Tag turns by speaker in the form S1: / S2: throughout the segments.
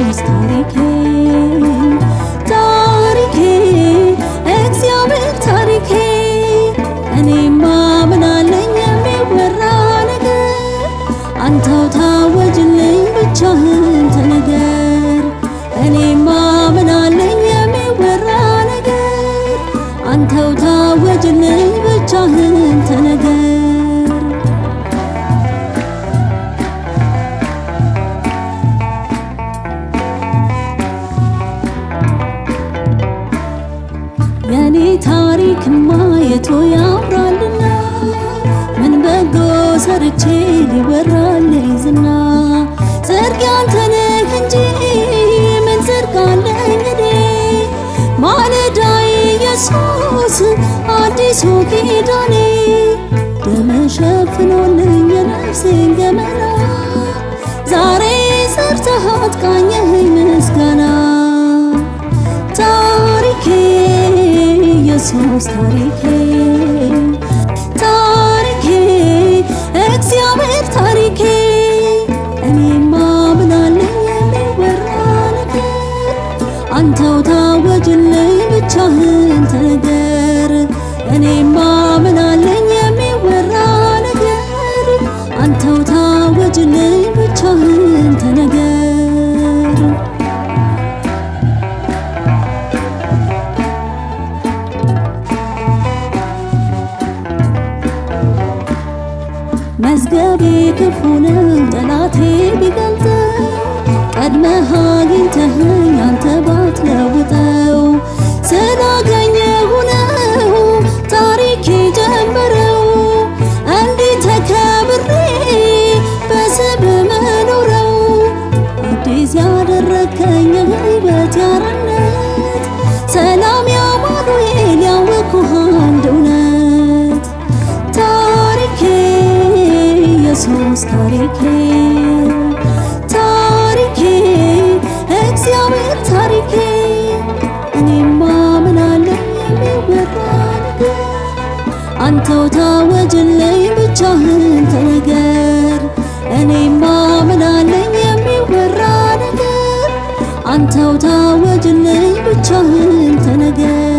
S1: ኢየሱስ ታሪኬ ታሪኬ እግዚአብሔር ታሪኬ እኔማ ምን አለኝ የሚወራ ነገር አንተው ታወጅልኝ ብቻህን ተነገር እኔማ ምን አለኝ የሚወራ ነገር አንተው ታወጅልኝ ብቻህን ተነገር የኔ ታሪክማ የቶ ያምራልና ምን በጎ ሰርቼ ሊወራልኝ ዝና ጽድቅ ያንተ ነህ እንጂ ምን ጽድቅ አለኝ እኔ ማለዳዬ ኢየሱስ አዲሱ ኪዳኔ ደም ሸፍኖልኝ የነፍሴን ገመና ዛሬ ሰርተሃት ቃኘኸኝ ምስጋና ታሪኬ ኢየሱስ ታሪኬ ታሪኬ እግዚአብሔር ታሪኬ እኔማ ምን አለኝ የሚወራ ነገር አንተው ታወጅልኝ ብቻህን ተነገር እኔማ ምን አለኝ የሚወራ ነገር አንተው ታወጅልኝ ብቻህን ተነገር መዝገቤ ክፉ ነው ጠላቴ ቢገልጠው ቀድመህ አግኝተኸኝ አንተ ባትለውጠው ስላገኘሁ ነው ታሪኬ ጀመረው እንዲህ ተከብሬ በስብ መኖረው አዲስ ያደረከኝ የህይወት ያርነት ሰላም ያማኑኤል ያወኩህ አንድ እውነት ታሪኬ ኢየሱስ ታሪኬ ታሪኬ እግዚአብሔር ታሪኬ እኔማ ምን አለኝ የሚወራ ነገር አንተው ታወጅልኝ ብቻህን ተነገር እኔማ ምን አለኝ የሚወራ ነገር አንተው ታወጅልኝ ብቻህን ተነገር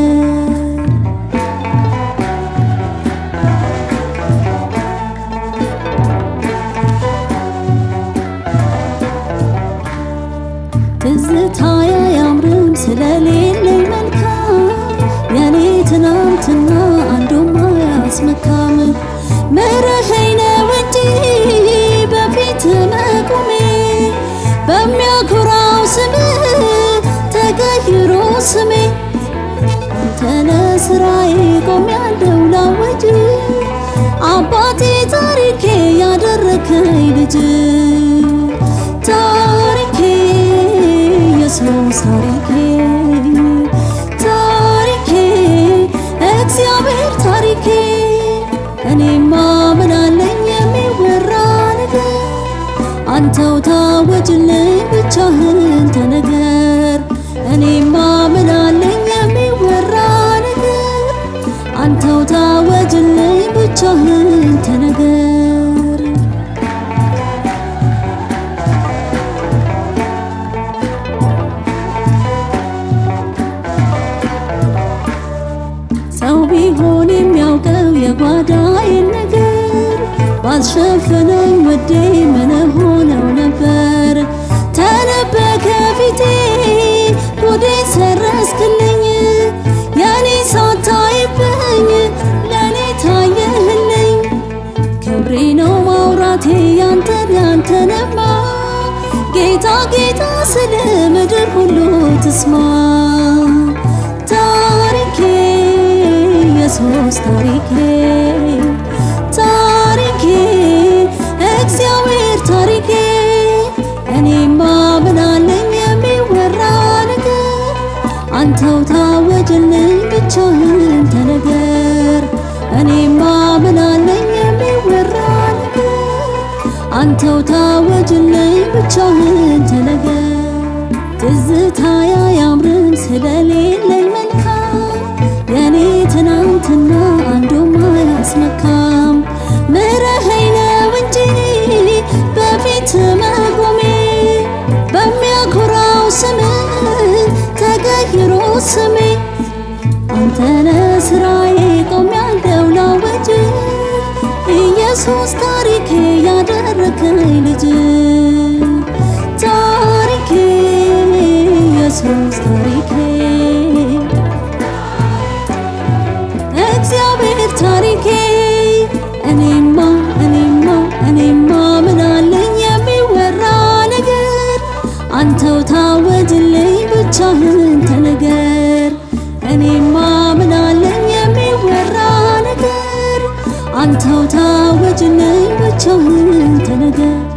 S1: ትዝታ አያምርም ስለሌለኝ መልካም የኔ ትናንትና አንዱም አያስመካም ምረኸኝ ነው እንጂ በፊት መቆሜ በሚያኮራው ስም ተቀይሮ ስሜ አንተነ ስራዬ ቆሜያለሁ ላወጅ አባቴ ታሪኬ ያደረከኝ ልጅ ታሪኬ ኢየሱስ ታሪኬ ታሪኬ እግዚአብሔር ታሪኬ እኔማ ምን አለኝ የሚወራ ነገር አንተው ታወጅልኝ ብቻህን ተነገር እኔማ ምን አለኝ የሚወራ ነገር አንተው ታወጅልኝ ብቻህን ተነገር ሰው ቢሆን የሚያውቀው የጓዳዬን ነገር ባልሸፈነኝ ወዴ ምን ሆነው ነበር ተነበከ ፊቴ ጉዴ ሰረስክልኝ የኔ ሳታይብኝ ለእኔ ታየህልኝ ክብሬ ነው ማውራቴ ያንተን ያንተንማ ጌታ ጌታ ስለ ምድር ሁሉ ትስማ ታሪኬ ኢየሱስ ታሪኬ ታሪኬ እግዚአብሔር ታሪኬ እኔማ ምን አለኝ የሚወራ ነገር አንተው ታወጅልኝ ብቻህን ተነገር እኔማ ምን አለኝ የሚወራ ነገር አንተው ታወጅልኝ ብቻህን ተነገር ትዝታ አያምርም ስለሌለኝ መልካም የኔ ትናንትና አንዱም አያስመካም ምረኸኝ ነው እንጂ በፊት መቆሜ በሚያኮራው ስሜ አንተነ ስራዬ ቆሜያለሁ ላወጅ ኢየሱስ ታሪኬ ያደረከኝ ልጅ ታሪኬ ኢየሱስ ታሪኬ እግዚአብሔር ታሪኬ እኔማ እኔማ እኔማ ምናለኝ የሚወራ ነገር አንተው ታወጅልኝ ብቻህን ተነገር እኔማ ምናለኝ የሚወራ ነገር አንተው ታወጅልኝ ብቻህን ተነገር